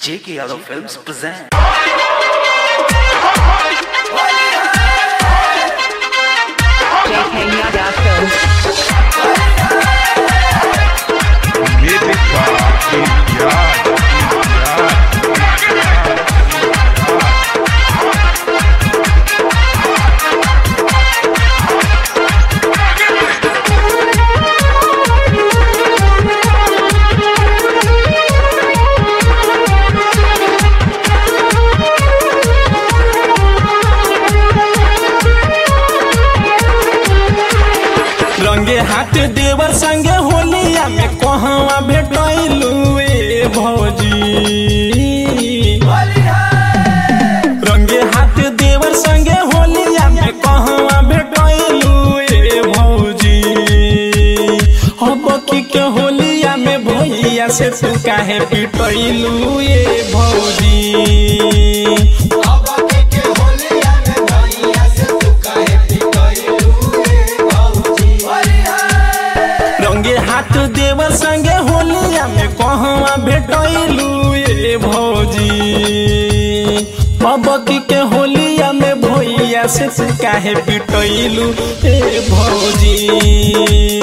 J.K. Yadav Films present. JK Yada Films. Music by Idiot. रंगे हाथ देवर संगे होलिया में कहवा भेटैलू ए भौजी रंगे हाथ देवर संगे होलिया में कहवा भेटैलू ए भौजी अब की के होलिया में भैया से तू काहे पिटैलू ए भौजी रंगे हाथ देवर संगे होलिया में कहवा भेटैलू ए भौजी बबकी के होलिया में भैया से तू काहे पिटैलू ए भौजी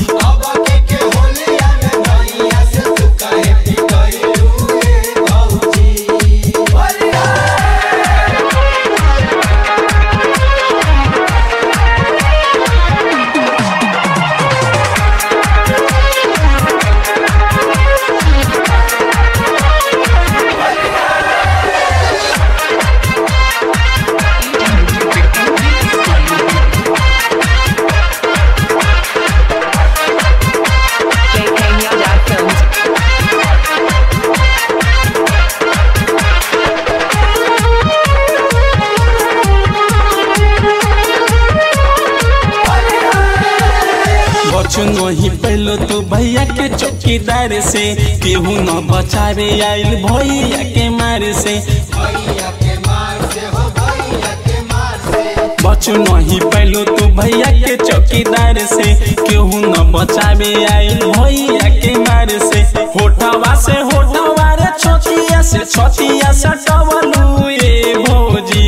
JK Yada Films. बचू नहीं पहलो तो भैया के चौकीदार से केहू न बचावे आइल भैया के मारे से बचू नहीं पहलो तो भैया के चौकीदार से केहू न बचावे आइल भैया के मारे से होठवा से होठवा रे छोटिया से छोटिया सटवलू ए भौजी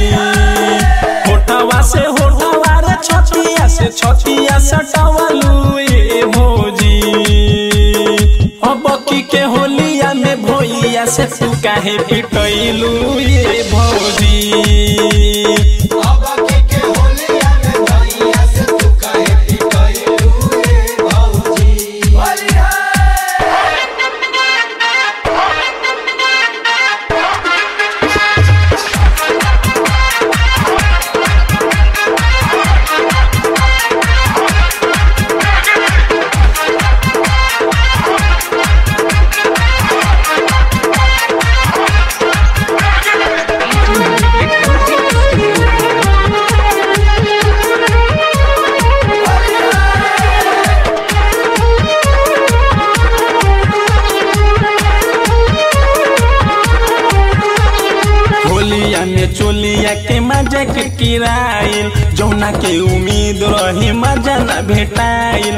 होठवा से होठवा रे छोटिया से छोटिया सटवलू ए भौजी अब की के होलिया में भैया से तू काहे पिटैलू ए भौजी होलिया में चोलिया के मजा के किराइल जौना के उम्मीद रही मजा न भेटाइल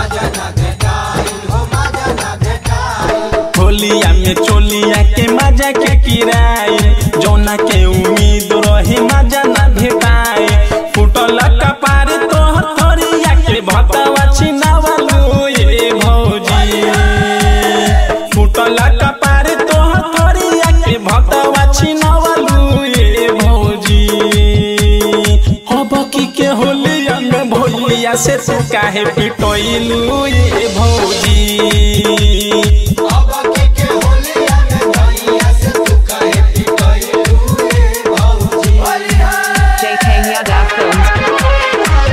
होलिया में चोलिया के मजा के किराइल जौना के उम्मीद रही मजा न भेटाइल फुटल कपार तोहर थोरिया के भतवा छिनावलू ए भौजी फुटल कपार तोहर थोरिया के भतवा छिनावलू ए भौजी अब की के होलिया में भैया से तू काहे पिटैलू ए भौजी JK Yada Films.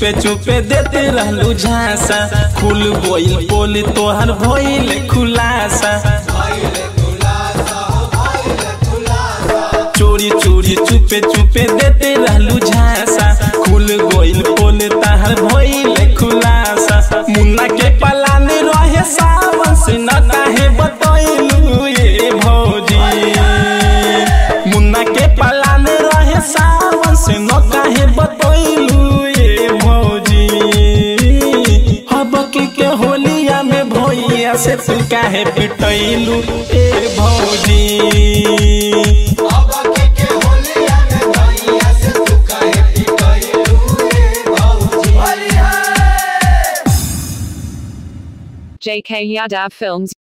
चुपे चुपे देते रहलू झांसा खुल गोइल पोल तोहर भइल खुलासा चोरी चोरी चुपे चुपे देते रहलू झांसा खुल गोइल पोल तहर भइल खुलासा मुन्ना के पलाने रहे सावन से न काहे बतैलू ये भौजी मुन्ना के पलाने रहे सावन से न काहे बतैलू ये भौजी हबकी के होलिया में भैया से तू काहे पिटैलू ए भौजी JK Yadav Films